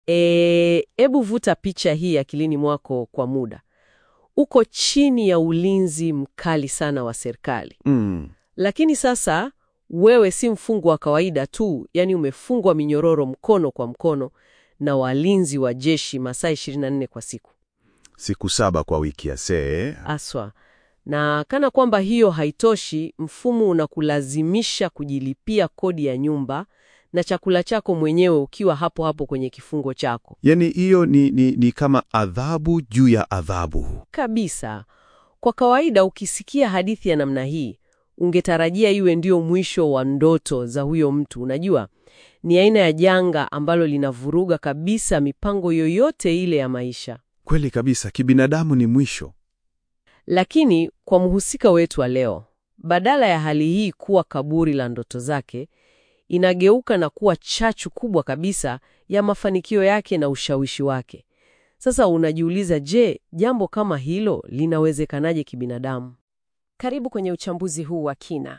E, ebu vuta picha hii akilini mwako kwa muda. Uko chini ya ulinzi mkali sana wa serikali, Mm. lakini sasa wewe si mfungwa wa kawaida tu, yani umefungwa minyororo mkono kwa mkono na walinzi wa jeshi masaa 24 kwa siku Siku saba kwa wiki ya see. aswa. Na kana kwamba hiyo haitoshi, mfumo unakulazimisha kujilipia kodi ya nyumba na chakula chako mwenyewe ukiwa hapo hapo kwenye kifungo chako Yaani hiyo ni, ni, ni kama adhabu juu ya adhabu. kabisa. Kwa kawaida ukisikia hadithi ya namna hii, ungetarajia iwe ndio mwisho wa ndoto za huyo mtu. Unajua, ni aina ya janga ambalo linavuruga kabisa mipango yoyote ile ya maisha. Kweli kabisa, kibinadamu ni mwisho. Lakini kwa mhusika wetu wa leo, badala ya hali hii kuwa kaburi la ndoto zake, inageuka na kuwa chachu kubwa kabisa ya mafanikio yake na ushawishi wake. Sasa unajiuliza, je, jambo kama hilo linawezekanaje kibinadamu? Karibu kwenye uchambuzi huu wa kina.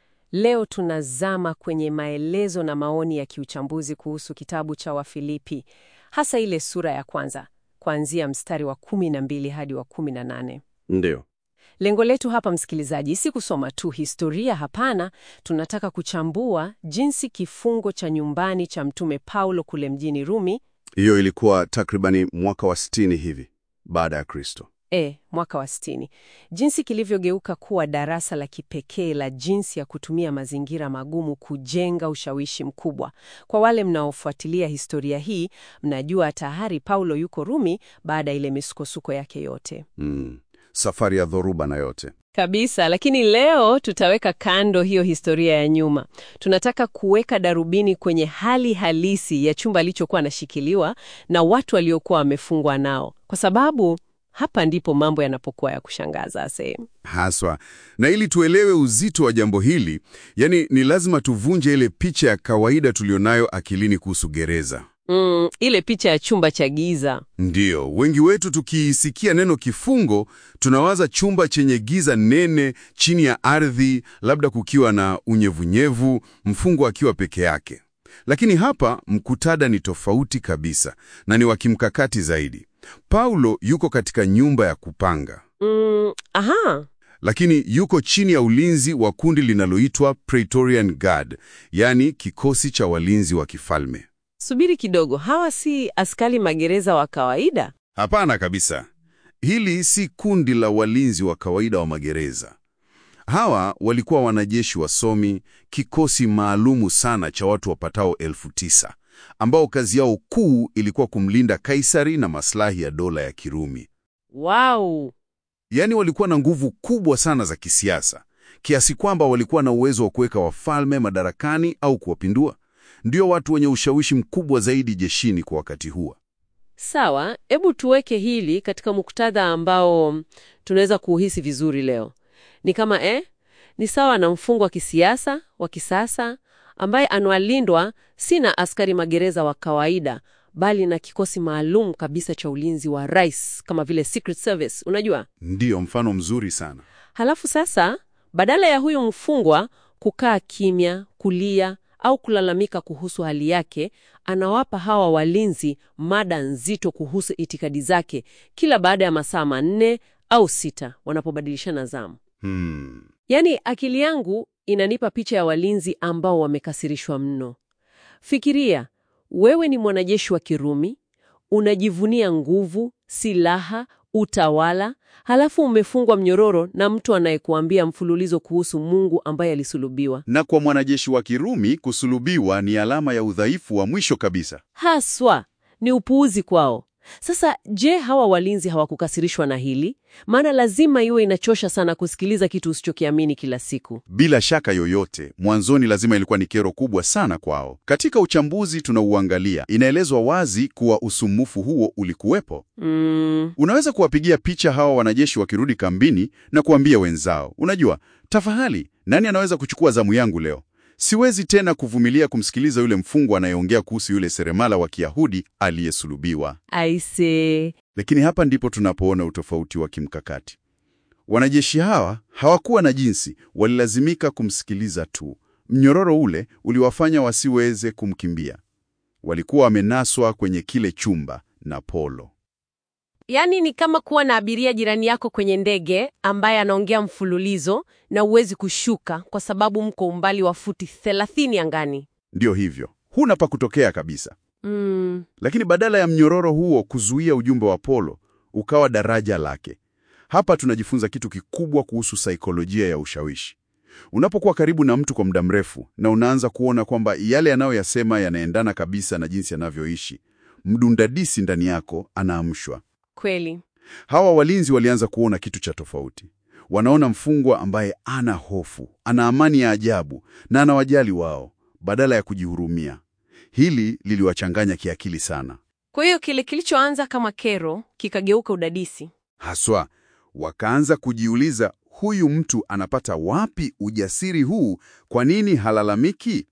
Leo tunazama kwenye maelezo na maoni ya kiuchambuzi kuhusu kitabu cha Wafilipi, hasa ile sura ya kwanza, kuanzia mstari wa 12 hadi wa 18. Ndio. Lengo letu hapa, msikilizaji, si kusoma tu historia. Hapana, tunataka kuchambua jinsi kifungo cha nyumbani cha Mtume Paulo kule mjini Rumi, Hiyo ilikuwa takribani mwaka wa 60 hivi baada ya Kristo. e, mwaka wa sitini, jinsi kilivyogeuka kuwa darasa la kipekee la jinsi ya kutumia mazingira magumu kujenga ushawishi mkubwa. Kwa wale mnaofuatilia historia hii, mnajua tayari Paulo yuko Rumi baada ya ile misukosuko yake yote. Mm. Safari ya dhoruba na yote. Kabisa, lakini leo tutaweka kando hiyo historia ya nyuma. Tunataka kuweka darubini kwenye hali halisi ya chumba alichokuwa anashikiliwa na watu waliokuwa wamefungwa nao, kwa sababu hapa ndipo mambo yanapokuwa ya kushangaza sehemu. Haswa. Na ili tuelewe uzito wa jambo hili, yani ni lazima tuvunje ile picha ya kawaida tulionayo akilini kuhusu gereza. Mm, ile picha ya chumba cha giza. Ndiyo, wengi wetu tukiisikia neno kifungo, tunawaza chumba chenye giza nene chini ya ardhi, labda kukiwa na unyevunyevu, mfungwa akiwa peke yake. Lakini hapa mkutada ni tofauti kabisa na ni wa kimkakati zaidi. Paulo yuko katika nyumba ya kupanga, Mm, aha, lakini yuko chini ya ulinzi wa kundi linaloitwa Praetorian Guard, yaani kikosi cha walinzi wa kifalme. subiri kidogo, hawa si askari magereza wa kawaida? Hapana kabisa. Hili si kundi la walinzi wa kawaida wa magereza. Hawa walikuwa wanajeshi wasomi, kikosi maalumu sana cha watu wapatao elfu tisa ambao kazi yao kuu ilikuwa kumlinda Kaisari na maslahi ya dola ya Kirumi. Wow. Yaani walikuwa na nguvu kubwa sana za kisiasa, kiasi kwamba walikuwa na uwezo wa kuweka wafalme madarakani au kuwapindua. Ndio watu wenye ushawishi mkubwa zaidi jeshini kwa wakati huo. Sawa, hebu tuweke hili katika muktadha ambao tunaweza kuuhisi vizuri leo. Ni kama eh, ni sawa na mfungwa wa kisiasa wa kisasa ambaye anawalindwa si na askari magereza wa kawaida, bali na kikosi maalum kabisa cha ulinzi wa rais kama vile Secret Service, unajua? Ndiyo mfano mzuri sana. Halafu sasa, badala ya huyo mfungwa kukaa kimya, kulia au kulalamika kuhusu hali yake, anawapa hawa walinzi mada nzito kuhusu itikadi zake kila baada ya masaa manne au sita wanapobadilishana zamu. Hmm. Yaani, akili yangu inanipa picha ya walinzi ambao wamekasirishwa mno. Fikiria, wewe ni mwanajeshi wa Kirumi, unajivunia nguvu, silaha, utawala, halafu umefungwa mnyororo na mtu anayekuambia mfululizo kuhusu Mungu ambaye alisulubiwa. Na kwa mwanajeshi wa Kirumi kusulubiwa ni alama ya udhaifu wa mwisho kabisa. Haswa ni upuuzi kwao. Sasa je, hawa walinzi hawakukasirishwa na hili? Maana lazima iwe inachosha sana kusikiliza kitu usichokiamini kila siku. Bila shaka yoyote, mwanzoni lazima ilikuwa ni kero kubwa sana kwao. Katika uchambuzi tunauangalia, inaelezwa wazi kuwa usumbufu huo ulikuwepo. Mm, Unaweza kuwapigia picha hawa wanajeshi wakirudi kambini na kuambia wenzao, unajua, tafahali, nani anaweza kuchukua zamu yangu leo? Siwezi tena kuvumilia kumsikiliza yule mfungwa anayeongea kuhusu yule seremala wa Kiyahudi aliyesulubiwa. aise. Lakini hapa ndipo tunapoona utofauti wa kimkakati. Wanajeshi hawa hawakuwa na jinsi, walilazimika kumsikiliza tu. Mnyororo ule uliwafanya wasiweze kumkimbia. walikuwa wamenaswa kwenye kile chumba na Paulo. Yaani ni kama kuwa na abiria jirani yako kwenye ndege ambaye anaongea mfululizo na huwezi kushuka kwa sababu mko umbali wa futi 30 angani. Ndiyo hivyo, huna pa kutokea kabisa. Mm, Lakini badala ya mnyororo huo kuzuia ujumbe wa Paulo, ukawa daraja lake. Hapa tunajifunza kitu kikubwa kuhusu saikolojia ya ushawishi. Unapokuwa karibu na mtu kwa muda mrefu na unaanza kuona kwamba yale anayoyasema yanaendana kabisa na jinsi anavyoishi, mdundadisi ndani yako anaamshwa. kweli. Hawa walinzi walianza kuona kitu cha tofauti. Wanaona mfungwa ambaye ana hofu, ana amani ya ajabu na anawajali wao badala ya kujihurumia. Hili liliwachanganya kiakili sana. Kwa hiyo kile kilichoanza kama kero kikageuka udadisi. Haswa wakaanza kujiuliza, huyu mtu anapata wapi ujasiri huu? Kwa nini halalamiki?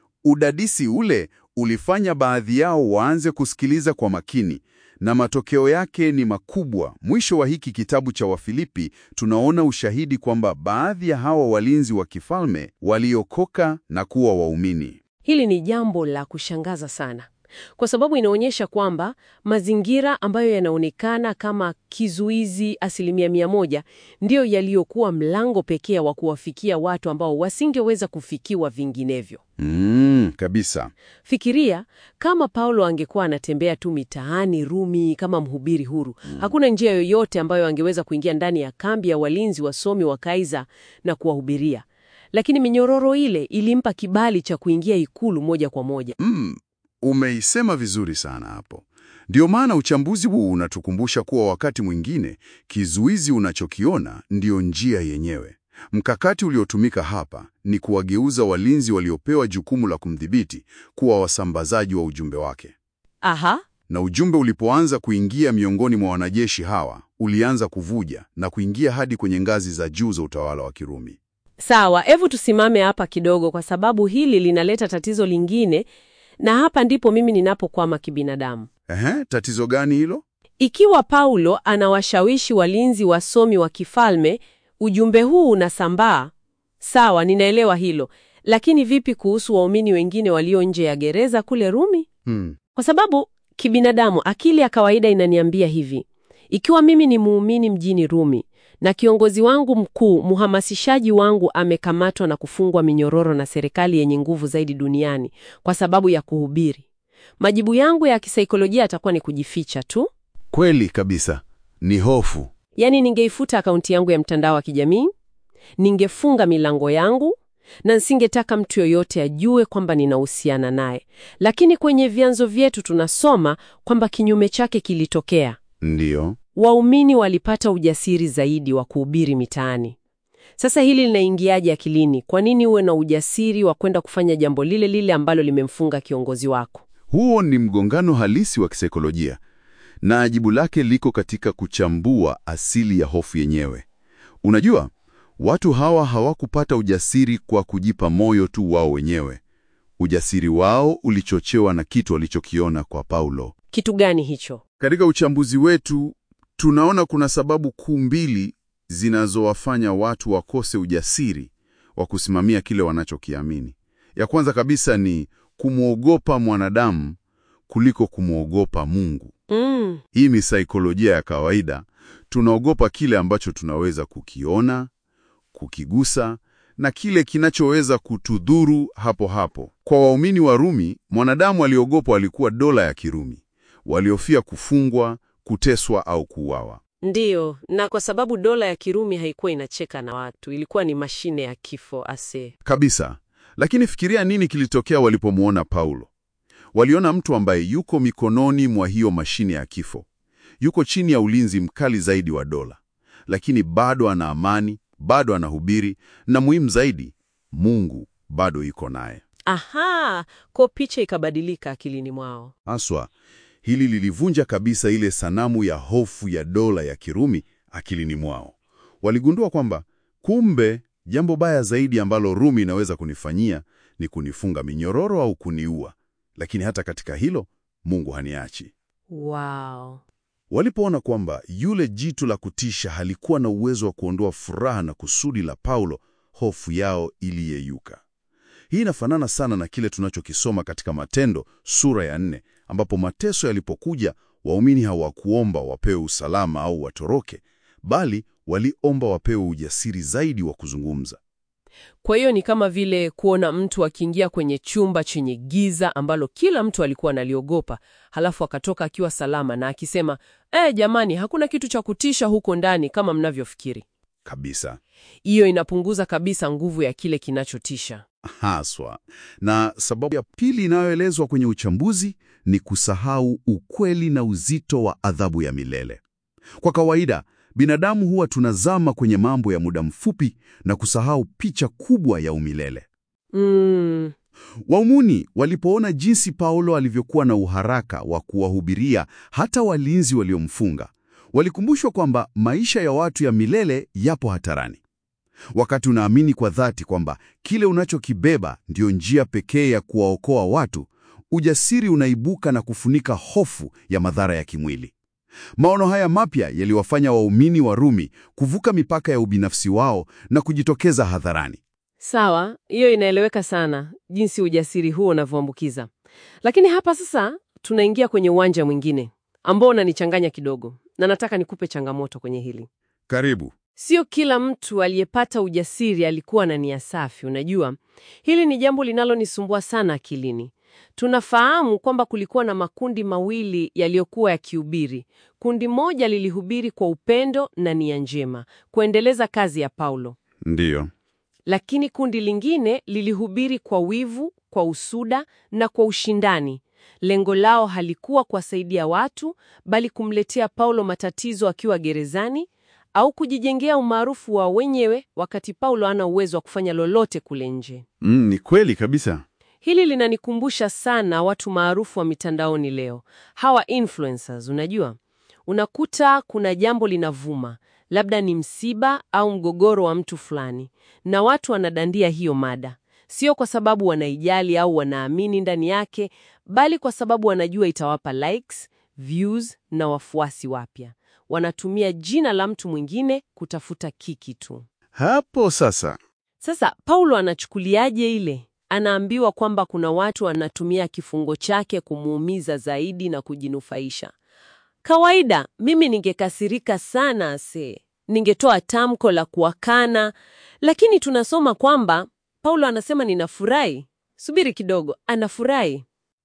Udadisi ule ulifanya baadhi yao waanze kusikiliza kwa makini, na matokeo yake ni makubwa. Mwisho wa hiki kitabu cha Wafilipi tunaona ushahidi kwamba baadhi ya hawa walinzi wa kifalme waliokoka na kuwa waumini. Hili ni jambo la kushangaza sana, kwa sababu inaonyesha kwamba mazingira ambayo yanaonekana kama kizuizi asilimia mia moja ndiyo yaliyokuwa mlango pekee wa kuwafikia watu ambao wasingeweza kufikiwa vinginevyo. Mm, kabisa. Fikiria kama Paulo angekuwa anatembea tu mitaani Rumi kama mhubiri huru. Hakuna njia yoyote ambayo angeweza kuingia ndani ya kambi ya walinzi wasomi wa Kaiza na kuwahubiria, lakini minyororo ile ilimpa kibali cha kuingia ikulu moja kwa moja. Mm, umeisema vizuri sana hapo. Ndio maana uchambuzi huu unatukumbusha kuwa wakati mwingine kizuizi unachokiona ndiyo njia yenyewe. Mkakati uliotumika hapa ni kuwageuza walinzi waliopewa jukumu la kumdhibiti kuwa wasambazaji wa ujumbe wake. Aha, Na ujumbe ulipoanza kuingia miongoni mwa wanajeshi hawa, ulianza kuvuja na kuingia hadi kwenye ngazi za juu za utawala wa Kirumi. sawa. Hebu tusimame hapa kidogo, kwa sababu hili linaleta tatizo lingine, na hapa ndipo mimi ninapokwama kibinadamu. Ehe, tatizo gani hilo? Ikiwa Paulo anawashawishi walinzi wasomi wa kifalme, ujumbe huu unasambaa. Sawa, ninaelewa hilo, lakini vipi kuhusu waumini wengine walio nje ya gereza kule Rumi? Hmm. Kwa sababu kibinadamu, akili ya kawaida inaniambia hivi: ikiwa mimi ni muumini mjini Rumi na kiongozi wangu mkuu, mhamasishaji wangu, amekamatwa na kufungwa minyororo na serikali yenye nguvu zaidi duniani kwa sababu ya kuhubiri, majibu yangu ya kisaikolojia yatakuwa ni kujificha tu. Kweli kabisa, ni hofu. Yaani, ningeifuta akaunti yangu ya mtandao wa kijamii, ningefunga milango yangu na nisingetaka mtu yoyote ajue kwamba ninahusiana naye. Lakini kwenye vyanzo vyetu tunasoma kwamba kinyume chake kilitokea. Ndiyo. Waumini walipata ujasiri zaidi wa kuhubiri mitaani. Sasa hili linaingiaje akilini? Kwa nini uwe na ujasiri wa kwenda kufanya jambo lile lile ambalo limemfunga kiongozi wako? Huo ni mgongano halisi wa kisaikolojia, na jibu lake liko katika kuchambua asili ya hofu yenyewe. Unajua, watu hawa hawakupata ujasiri kwa kujipa moyo tu wao wenyewe. Ujasiri wao ulichochewa na kitu walichokiona kwa Paulo. Kitu gani hicho? Katika uchambuzi wetu tunaona kuna sababu kuu mbili zinazowafanya watu wakose ujasiri wa kusimamia kile wanachokiamini. Ya kwanza kabisa ni kumwogopa mwanadamu kuliko kumwogopa Mungu. Mm, Hii ni saikolojia ya kawaida. Tunaogopa kile ambacho tunaweza kukiona, kukigusa na kile kinachoweza kutudhuru hapo hapo. Kwa waumini wa Rumi, mwanadamu aliogopwa alikuwa dola ya Kirumi. Waliofia kufungwa, kuteswa au kuuawa. ndiyo. Na kwa sababu dola ya Kirumi haikuwa inacheka na watu, ilikuwa ni mashine ya kifo ase. Kabisa. Lakini fikiria nini kilitokea walipomwona Paulo. Waliona mtu ambaye yuko mikononi mwa hiyo mashine ya kifo. Yuko chini ya ulinzi mkali zaidi wa dola. Lakini bado ana amani, bado anahubiri na muhimu zaidi, Mungu bado yuko naye. Aha, kwa picha ikabadilika akilini mwao. Haswa, hili lilivunja kabisa ile sanamu ya hofu ya dola ya Kirumi akilini mwao. Waligundua kwamba kumbe jambo baya zaidi ambalo Rumi inaweza kunifanyia ni kunifunga minyororo au kuniua, lakini hata katika hilo Mungu haniachi. Wow. Walipoona kwamba yule jitu la kutisha halikuwa na uwezo wa kuondoa furaha na kusudi la Paulo, hofu yao iliyeyuka. Hii inafanana sana na kile tunachokisoma katika Matendo sura ya nne, ambapo mateso yalipokuja, waumini hawakuomba wapewe usalama au watoroke, bali waliomba wapewe ujasiri zaidi wa kuzungumza. Kwa hiyo ni kama vile kuona mtu akiingia kwenye chumba chenye giza ambalo kila mtu alikuwa analiogopa, halafu akatoka akiwa salama na akisema, eh, jamani, hakuna kitu cha kutisha huko ndani kama mnavyofikiri. Kabisa. Hiyo inapunguza kabisa nguvu ya kile kinachotisha. Haswa. Na sababu ya pili inayoelezwa kwenye uchambuzi ni kusahau ukweli na uzito wa adhabu ya milele. Kwa kawaida, binadamu huwa tunazama kwenye mambo ya muda mfupi na kusahau picha kubwa ya umilele. Mm, Waumuni walipoona jinsi Paulo alivyokuwa na uharaka wa kuwahubiria hata walinzi waliomfunga, walikumbushwa kwamba maisha ya watu ya milele yapo hatarani. Wakati unaamini kwa dhati kwamba kile unachokibeba ndiyo njia pekee ya kuwaokoa watu, ujasiri unaibuka na kufunika hofu ya madhara ya kimwili. Maono haya mapya yaliwafanya waumini wa Rumi kuvuka mipaka ya ubinafsi wao na kujitokeza hadharani. sawa, hiyo inaeleweka sana, jinsi ujasiri huo unavyoambukiza. Lakini hapa sasa tunaingia kwenye uwanja mwingine ambao unanichanganya kidogo, na nataka nikupe changamoto kwenye hili. Karibu. Sio kila mtu aliyepata ujasiri alikuwa na nia safi. Unajua, hili ni jambo linalonisumbua sana akilini. Tunafahamu kwamba kulikuwa na makundi mawili yaliyokuwa yakihubiri. Kundi moja lilihubiri kwa upendo na nia njema, kuendeleza kazi ya Paulo, Ndiyo. lakini kundi lingine lilihubiri kwa wivu, kwa usuda na kwa ushindani. Lengo lao halikuwa kuwasaidia watu, bali kumletea Paulo matatizo akiwa gerezani au kujijengea umaarufu wa wenyewe wakati Paulo ana uwezo wa kufanya lolote kule nje. Mm, ni kweli kabisa. Hili linanikumbusha sana watu maarufu wa mitandaoni leo, hawa influencers. Unajua, unakuta kuna jambo linavuma, labda ni msiba au mgogoro wa mtu fulani, na watu wanadandia hiyo mada, sio kwa sababu wanaijali au wanaamini ndani yake, bali kwa sababu wanajua itawapa likes, views na wafuasi wapya. Wanatumia jina la mtu mwingine kutafuta kiki tu. Hapo sasa. Sasa Paulo anachukuliaje ile? Anaambiwa kwamba kuna watu wanatumia kifungo chake kumuumiza zaidi na kujinufaisha. Kawaida mimi ningekasirika sana ase, ningetoa tamko la kuwakana, lakini tunasoma kwamba Paulo anasema ninafurahi. Subiri kidogo, anafurahi.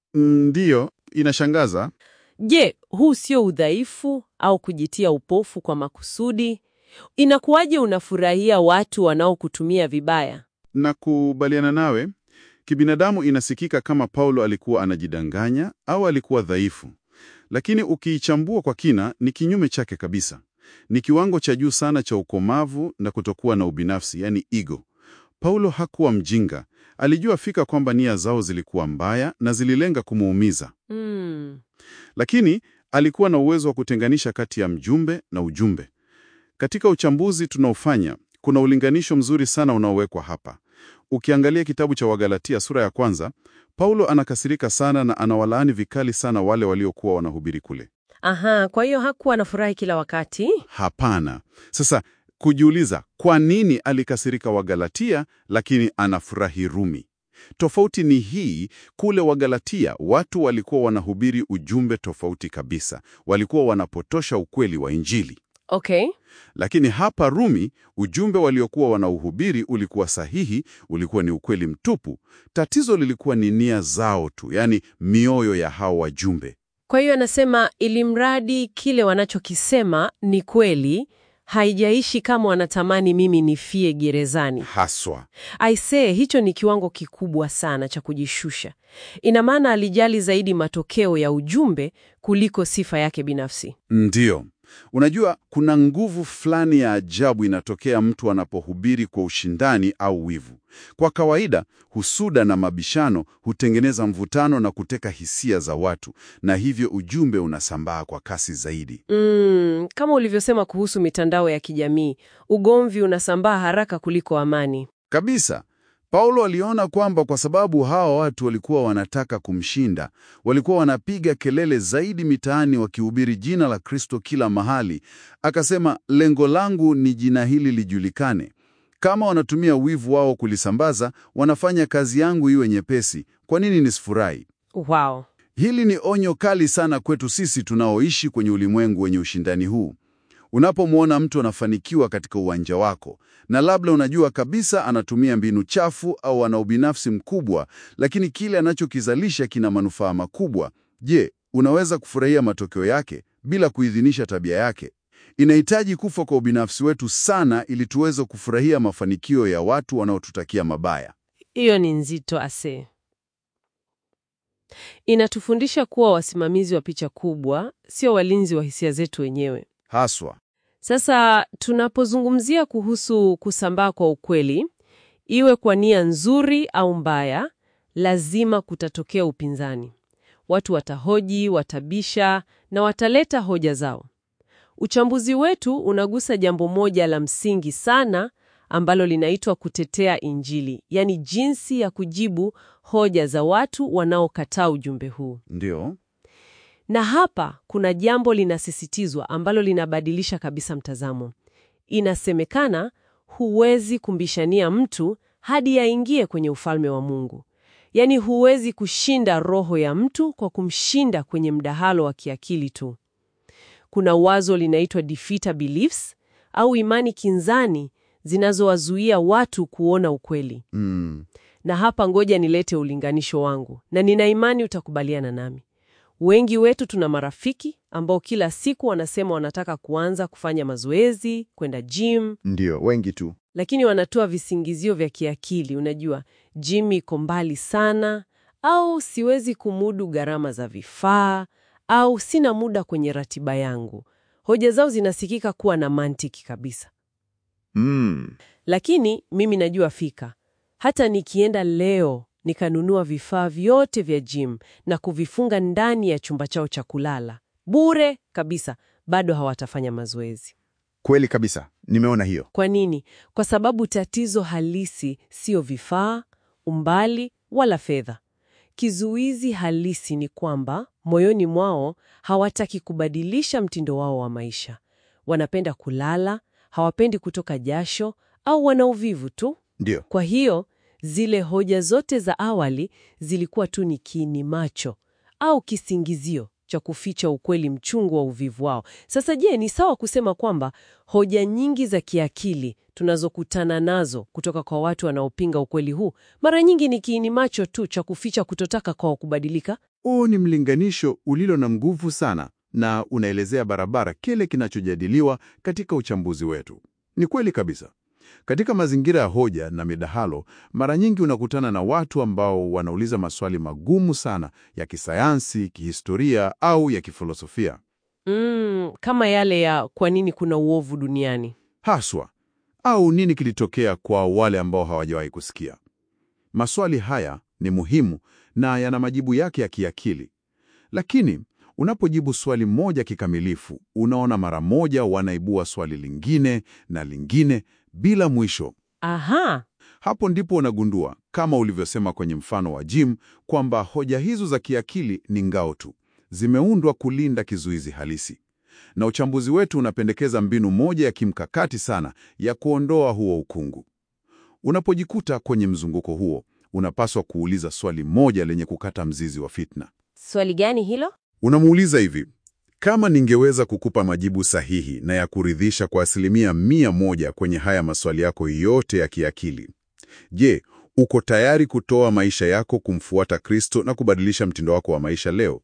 Ndiyo, inashangaza. Je, huu sio udhaifu au kujitia upofu kwa makusudi? Inakuwaje unafurahia watu wanaokutumia vibaya? Na kubaliana nawe, kibinadamu inasikika kama Paulo alikuwa anajidanganya au alikuwa dhaifu. Lakini ukiichambua kwa kina, ni kinyume chake kabisa. Ni kiwango cha juu sana cha ukomavu na kutokuwa na ubinafsi, yani ego. Paulo hakuwa mjinga. Alijua fika kwamba nia zao zilikuwa mbaya na zililenga kumuumiza. Mm. Lakini alikuwa na uwezo wa kutenganisha kati ya mjumbe na ujumbe. Katika uchambuzi tunaofanya, kuna ulinganisho mzuri sana unaowekwa hapa. Ukiangalia kitabu cha Wagalatia sura ya kwanza, Paulo anakasirika sana na anawalaani vikali sana wale waliokuwa wanahubiri kule. Aha, kwa hiyo hakuwa anafurahi kila wakati. Hapana. Sasa kujiuliza, kwa nini alikasirika Wagalatia lakini anafurahi Rumi? Tofauti ni hii, kule Wagalatia watu walikuwa wanahubiri ujumbe tofauti kabisa. Walikuwa wanapotosha ukweli wa Injili. Okay. Lakini hapa Rumi, ujumbe waliokuwa wanauhubiri ulikuwa sahihi, ulikuwa ni ukweli mtupu. Tatizo lilikuwa ni nia zao tu, yaani mioyo ya hao wajumbe. Kwa hiyo anasema ili mradi kile wanachokisema ni kweli, haijaishi kama wanatamani mimi nifie gerezani. Haswa. Aisee, hicho ni kiwango kikubwa sana cha kujishusha. Ina maana alijali zaidi matokeo ya ujumbe kuliko sifa yake binafsi. Ndiyo. Unajua, kuna nguvu fulani ya ajabu inatokea mtu anapohubiri kwa ushindani au wivu. Kwa kawaida, husuda na mabishano hutengeneza mvutano na kuteka hisia za watu, na hivyo ujumbe unasambaa kwa kasi zaidi. Mm, kama ulivyosema kuhusu mitandao ya kijamii, ugomvi unasambaa haraka kuliko amani. Kabisa. Paulo aliona kwamba kwa sababu hawa watu walikuwa wanataka kumshinda, walikuwa wanapiga kelele zaidi mitaani wakihubiri jina la Kristo kila mahali. Akasema, lengo langu ni jina hili lijulikane. Kama wanatumia wivu wao kulisambaza, wanafanya kazi yangu iwe nyepesi. Kwa nini nisifurahi? Wow. Hili ni onyo kali sana kwetu sisi tunaoishi kwenye ulimwengu wenye ushindani huu. Unapomwona mtu anafanikiwa katika uwanja wako na labda unajua kabisa anatumia mbinu chafu au ana ubinafsi mkubwa, lakini kile anachokizalisha kina manufaa makubwa, je, unaweza kufurahia matokeo yake bila kuidhinisha tabia yake? Inahitaji kufa kwa ubinafsi wetu sana ili tuweze kufurahia mafanikio ya watu wanaotutakia mabaya. Hiyo ni nzito ase. Inatufundisha kuwa wasimamizi wa picha kubwa, sio walinzi wa hisia zetu wenyewe. Haswa. Sasa tunapozungumzia kuhusu kusambaa kwa ukweli, iwe kwa nia nzuri au mbaya, lazima kutatokea upinzani. Watu watahoji, watabisha na wataleta hoja zao. Uchambuzi wetu unagusa jambo moja la msingi sana ambalo linaitwa kutetea Injili, yaani jinsi ya kujibu hoja za watu wanaokataa ujumbe huu. Ndio. Na hapa kuna jambo linasisitizwa ambalo linabadilisha kabisa mtazamo. Inasemekana huwezi kumbishania mtu hadi aingie kwenye ufalme wa Mungu. Yaani huwezi kushinda roho ya mtu kwa kumshinda kwenye mdahalo wa kiakili tu. Kuna wazo linaitwa defeater beliefs au imani kinzani zinazowazuia watu kuona ukweli. Mm. Na hapa ngoja nilete ulinganisho wangu, na nina imani utakubaliana nami. Wengi wetu tuna marafiki ambao kila siku wanasema wanataka kuanza kufanya mazoezi, kwenda gym, Ndio, wengi tu. lakini wanatoa visingizio vya kiakili. Unajua, gym iko mbali sana, au siwezi kumudu gharama za vifaa, au sina muda kwenye ratiba yangu. Hoja zao zinasikika kuwa na mantiki kabisa. Mm. Lakini mimi najua fika, hata nikienda leo nikanunua vifaa vyote vya gym na kuvifunga ndani ya chumba chao cha kulala bure kabisa, bado hawatafanya mazoezi. Kweli kabisa, nimeona hiyo. Kwa nini? Kwa sababu tatizo halisi sio vifaa, umbali wala fedha. Kizuizi halisi ni kwamba moyoni mwao hawataki kubadilisha mtindo wao wa maisha. Wanapenda kulala, hawapendi kutoka jasho au wana uvivu tu. Ndio. Kwa hiyo zile hoja zote za awali zilikuwa tu ni kiini macho au kisingizio cha kuficha ukweli mchungu wa uvivu wao. Sasa je, ni sawa kusema kwamba hoja nyingi za kiakili tunazokutana nazo kutoka kwa watu wanaopinga ukweli huu mara nyingi ni kiini macho tu cha kuficha kutotaka kwao kubadilika? Huu ni mlinganisho ulilo na nguvu sana na unaelezea barabara kile kinachojadiliwa katika uchambuzi wetu. Ni kweli kabisa. Katika mazingira ya hoja na midahalo, mara nyingi unakutana na watu ambao wanauliza maswali magumu sana ya kisayansi, kihistoria au ya kifilosofia. Mm, kama yale ya kwa nini kuna uovu duniani. Haswa, au nini kilitokea kwa wale ambao hawajawahi kusikia. Maswali haya ni muhimu na yana majibu yake ya kiakili. Lakini unapojibu swali moja kikamilifu, unaona mara moja wanaibua swali lingine na lingine bila mwisho. Aha, Hapo ndipo unagundua, kama ulivyosema kwenye mfano wa Jim, kwamba hoja hizo za kiakili ni ngao tu, zimeundwa kulinda kizuizi halisi. Na uchambuzi wetu unapendekeza mbinu moja ya kimkakati sana ya kuondoa huo ukungu. Unapojikuta kwenye mzunguko huo, unapaswa kuuliza swali moja lenye kukata mzizi wa fitna. swali gani hilo? Unamuuliza hivi, kama ningeweza kukupa majibu sahihi na ya kuridhisha kwa asilimia mia moja kwenye haya maswali yako yote ya kiakili, je, uko tayari kutoa maisha yako kumfuata Kristo na kubadilisha mtindo wako wa maisha leo?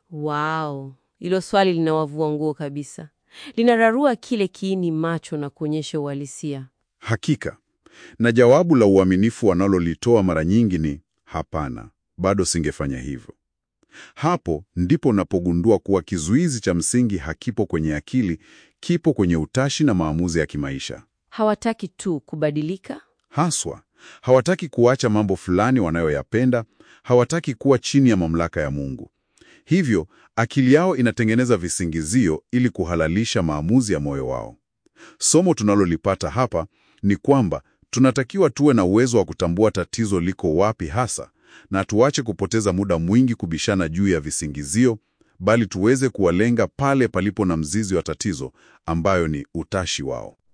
Wow, hilo swali linawavua nguo kabisa. Linararua kile kiini macho na kuonyesha uhalisia. Hakika. Na jawabu la uaminifu wanalolitoa mara nyingi ni hapana, bado singefanya hivyo. Hapo ndipo unapogundua kuwa kizuizi cha msingi hakipo kwenye akili, kipo kwenye utashi na maamuzi ya kimaisha. Hawataki tu kubadilika, Haswa, hawataki kuacha mambo fulani wanayoyapenda, hawataki kuwa chini ya mamlaka ya Mungu. Hivyo, akili yao inatengeneza visingizio ili kuhalalisha maamuzi ya moyo wao. Somo tunalolipata hapa ni kwamba tunatakiwa tuwe na uwezo wa kutambua tatizo liko wapi hasa, na tuache kupoteza muda mwingi kubishana juu ya visingizio, bali tuweze kuwalenga pale palipo na mzizi wa tatizo, ambayo ni utashi wao.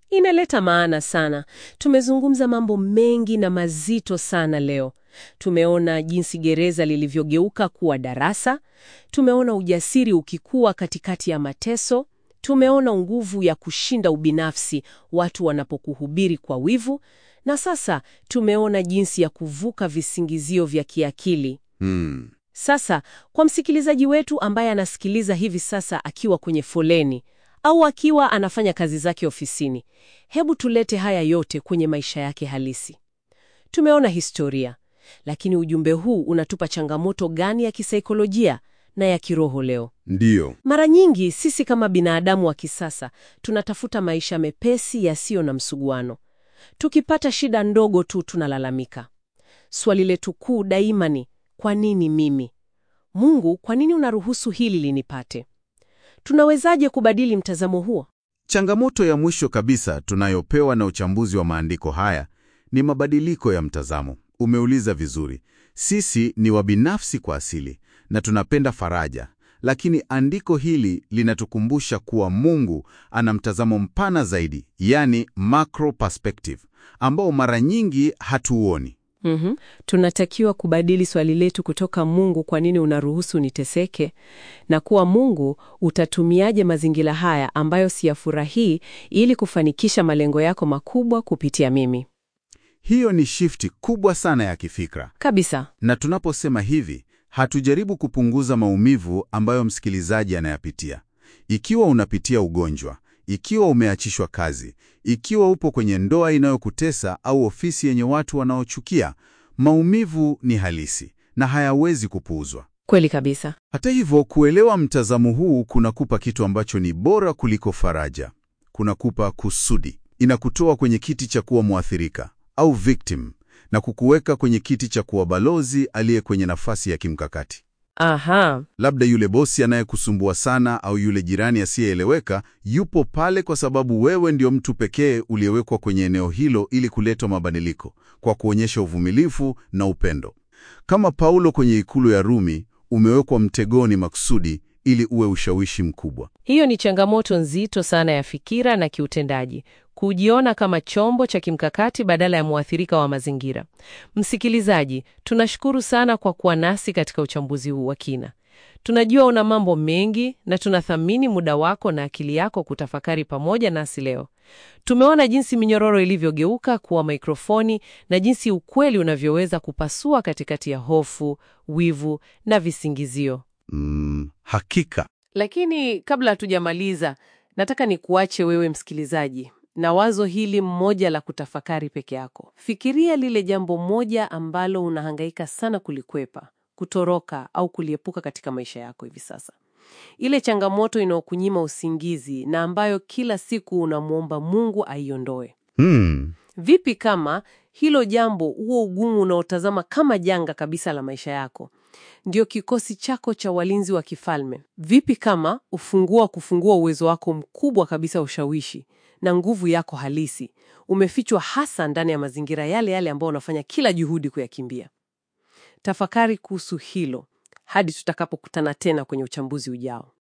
Inaleta maana sana. Tumezungumza mambo mengi na mazito sana leo. Tumeona jinsi gereza lilivyogeuka kuwa darasa. Tumeona ujasiri ukikua katikati ya mateso. Tumeona nguvu ya kushinda ubinafsi watu wanapokuhubiri kwa wivu, na sasa tumeona jinsi ya kuvuka visingizio vya kiakili. Hmm. Sasa kwa msikilizaji wetu ambaye anasikiliza hivi sasa akiwa kwenye foleni au akiwa anafanya kazi zake ofisini, hebu tulete haya yote kwenye maisha yake halisi. Tumeona historia, lakini ujumbe huu unatupa changamoto gani ya kisaikolojia na ya kiroho leo? Ndiyo. Mara nyingi sisi kama binadamu wa kisasa tunatafuta maisha mepesi yasiyo na msuguano. Tukipata shida ndogo tu tunalalamika. Swali letu kuu daima ni kwa nini mimi? Mungu, kwa nini unaruhusu hili linipate? Tunawezaje kubadili mtazamo huo? Changamoto ya mwisho kabisa tunayopewa na uchambuzi wa maandiko haya ni mabadiliko ya mtazamo. Umeuliza vizuri. Sisi ni wabinafsi kwa asili na tunapenda faraja, lakini andiko hili linatukumbusha kuwa Mungu ana mtazamo mpana zaidi, yani macro perspective, ambao mara nyingi hatuuoni. Mhm. Tunatakiwa kubadili swali letu kutoka Mungu, kwa nini unaruhusu niteseke, na kuwa Mungu, utatumiaje mazingira haya ambayo siyafurahii ili kufanikisha malengo yako makubwa kupitia mimi? Hiyo ni shifti kubwa sana ya kifikra. Kabisa. Na tunaposema hivi, hatujaribu kupunguza maumivu ambayo msikilizaji anayapitia. Ikiwa unapitia ugonjwa, ikiwa umeachishwa kazi, ikiwa upo kwenye ndoa inayokutesa au ofisi yenye watu wanaochukia, maumivu ni halisi na hayawezi kupuuzwa. Kweli kabisa. Hata hivyo, kuelewa mtazamo huu kunakupa kitu ambacho ni bora kuliko faraja. Kunakupa kusudi. Inakutoa kwenye kiti cha kuwa mwathirika au victim na kukuweka kwenye kiti cha kuwa balozi aliye kwenye nafasi ya kimkakati. Aha. Labda yule bosi anayekusumbua sana au yule jirani asiyeeleweka yupo pale kwa sababu wewe ndio mtu pekee uliyewekwa kwenye eneo hilo ili kuleta mabadiliko kwa kuonyesha uvumilivu na upendo. Kama Paulo kwenye ikulu ya Rumi, umewekwa mtegoni makusudi ili uwe ushawishi mkubwa. Hiyo ni changamoto nzito sana ya fikira na kiutendaji, kujiona kama chombo cha kimkakati badala ya mwathirika wa mazingira. Msikilizaji, tunashukuru sana kwa kuwa nasi katika uchambuzi huu wa kina. Tunajua una mambo mengi na tunathamini muda wako na akili yako kutafakari pamoja nasi leo. Tumeona jinsi minyororo ilivyogeuka kuwa mikrofoni na jinsi ukweli unavyoweza kupasua katikati ya hofu, wivu na visingizio. Mm, hakika. Lakini kabla hatujamaliza, nataka nikuache wewe msikilizaji na wazo hili mmoja la kutafakari peke yako. Fikiria lile jambo moja ambalo unahangaika sana kulikwepa, kutoroka au kuliepuka katika maisha yako hivi sasa, ile changamoto inayokunyima usingizi na ambayo kila siku unamwomba Mungu aiondoe. Hmm. Vipi kama hilo jambo, huo ugumu unaotazama kama janga kabisa la maisha yako, ndio kikosi chako cha walinzi wa kifalme? Vipi kama ufunguo wa kufungua uwezo wako mkubwa kabisa wa ushawishi na nguvu yako halisi umefichwa hasa ndani ya mazingira yale yale ambayo unafanya kila juhudi kuyakimbia? Tafakari kuhusu hilo hadi tutakapokutana tena kwenye uchambuzi ujao.